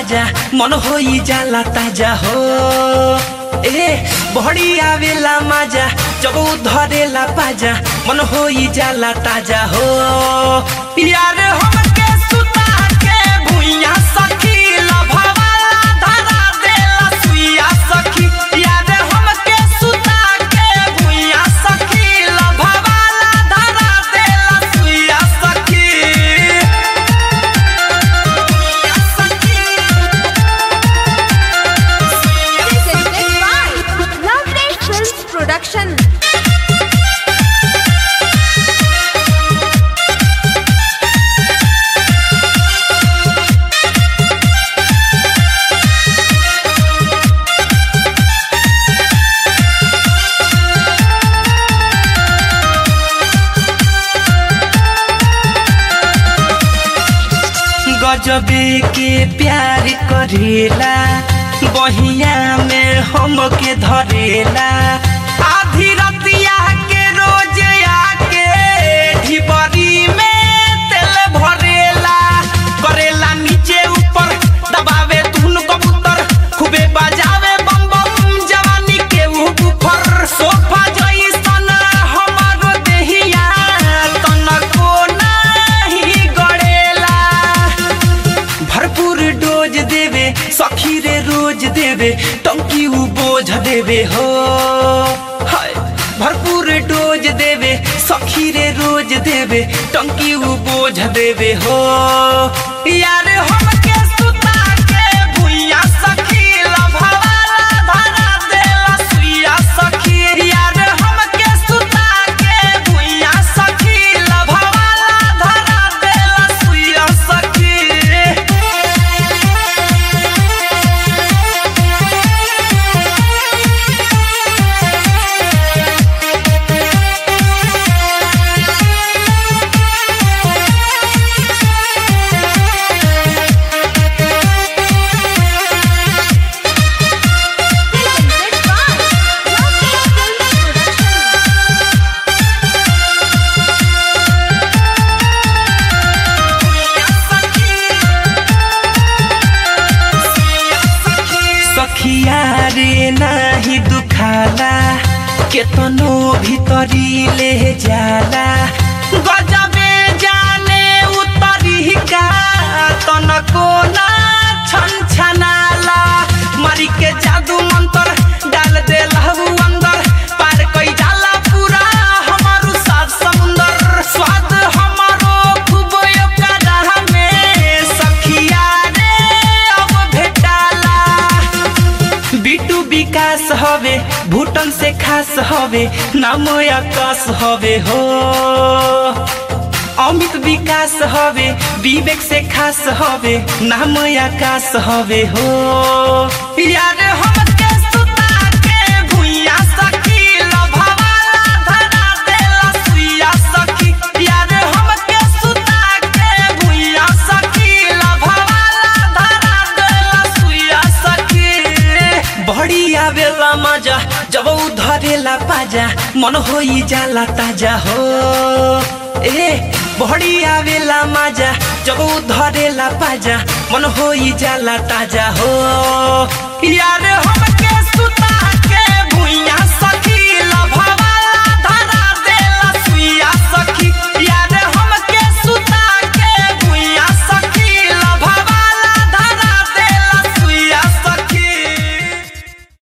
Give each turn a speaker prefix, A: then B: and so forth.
A: पाजा मन होई जाला ताजा हो ए बहड़ी आवेला माजा जब उ धरेला पाजा मन होई जाला ताजा हो यार हमके सुता के भुइया सखी लभवाला धरा देला सुइया सखी यार हमके सुता के भुइया सखी लभवाला धरा देला सुइया सखी
B: Presented by Lovely Films Production.
A: गजबे के प्यार करेला बहिया में हमके धरेला आधी रतिया के रोज आके ढिबरी में तेल भरेला करेला नीचे ऊपर दबावे धुन कबूतर खूबे बजावे बम बम जवानी के ऊपर सोफा जैसन हमारो देहिया तनको नाही गड़ेला भरपूर डोज देवे सखी रे रोज देवे टंकी उ बोझ देवे हो हाय भरपूर डोज देवे सखी रे रोज देवे टंकी उ बोझ देवे हो यार हमके सुता के भुइया सखी लभवाला धरा देला सुइया सखी यार हमके सुता के भुइया सखी लभवाला धरा देला सुइया सखी
B: Presented by Lovely Films Production.
A: सखिया रे नाही दुखाला केतनो भीतरी ले जाला गजबे जाने उतरी का तनको ना छन छनाला मारी के जादू मंत्र डाल दे लहू अंदर पार कई जाला पूरा हमारू सात समुंदर स्वाद हमारो खूब ओकरा में सखिया रे अब भेटाला बिटू विकास हवे भूटन से खास हवे नाम आकाश हवे हो अमित विकास हवे विवेक से खास हवे नाम आकाश हवे हो यार हमके सुता के भुइया सखी लभवाला धरा देला सुइया सखी यार हमके सुता के भुइया सखी लभवाला धरा देला सुइया सखी बड़ी आवेला मजा जब उ धरेला पाजा मन होई जाला ताजा हो ए बड़ी आवेला मजा जब उ धरेला पाजा मन होई जाला ताजा हो यार हमके सुता